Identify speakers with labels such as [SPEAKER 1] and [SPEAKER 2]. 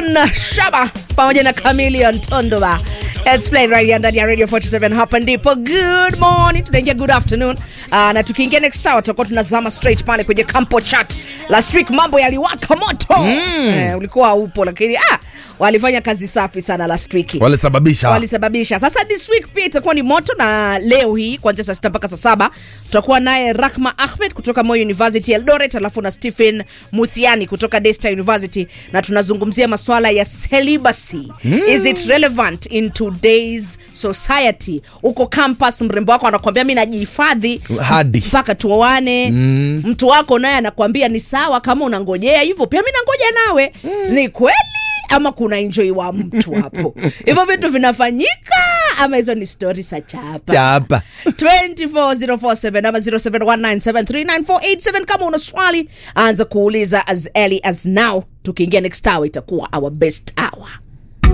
[SPEAKER 1] Don Shaba pamoja na Chameleon Tondoba. It's playing right here ndani ya Radio 47 hapa ndipo. Good morning. Tunaingia good afternoon. Uh, na tukiingia next hour tutakuwa tunazama straight pale kwenye Campo Chat. Last week mambo yaliwaka moto. Eh, ulikuwa upo lakini ah, walifanya kazi safi sana last week.
[SPEAKER 2] walisababisha
[SPEAKER 1] walisababisha. Sasa this week pia itakuwa ni moto, na leo hii kuanzia saa sita mpaka saa saba tutakuwa naye Rahma Ahmed kutoka Moi University Eldoret, alafu na Stephen Muthiani kutoka Daystar University, na tunazungumzia masuala ya celibacy. Is it relevant in today's society? Uko campus, mrembo wako anakuambia mi najihifadhi
[SPEAKER 2] hadi
[SPEAKER 1] mpaka tuoane. Mtu wako naye anakuambia ni sawa, kama unangojea hivyo, pia mi nangoja nawe. Ni kweli ama kuna enjoy wa mtu hapo? Hivyo vitu vinafanyika ama hizo ni stori za chapa?
[SPEAKER 2] chapa
[SPEAKER 1] 24047 ama 0719739487 kama una swali anza kuuliza as early as now tukiingia next hour itakuwa our best hour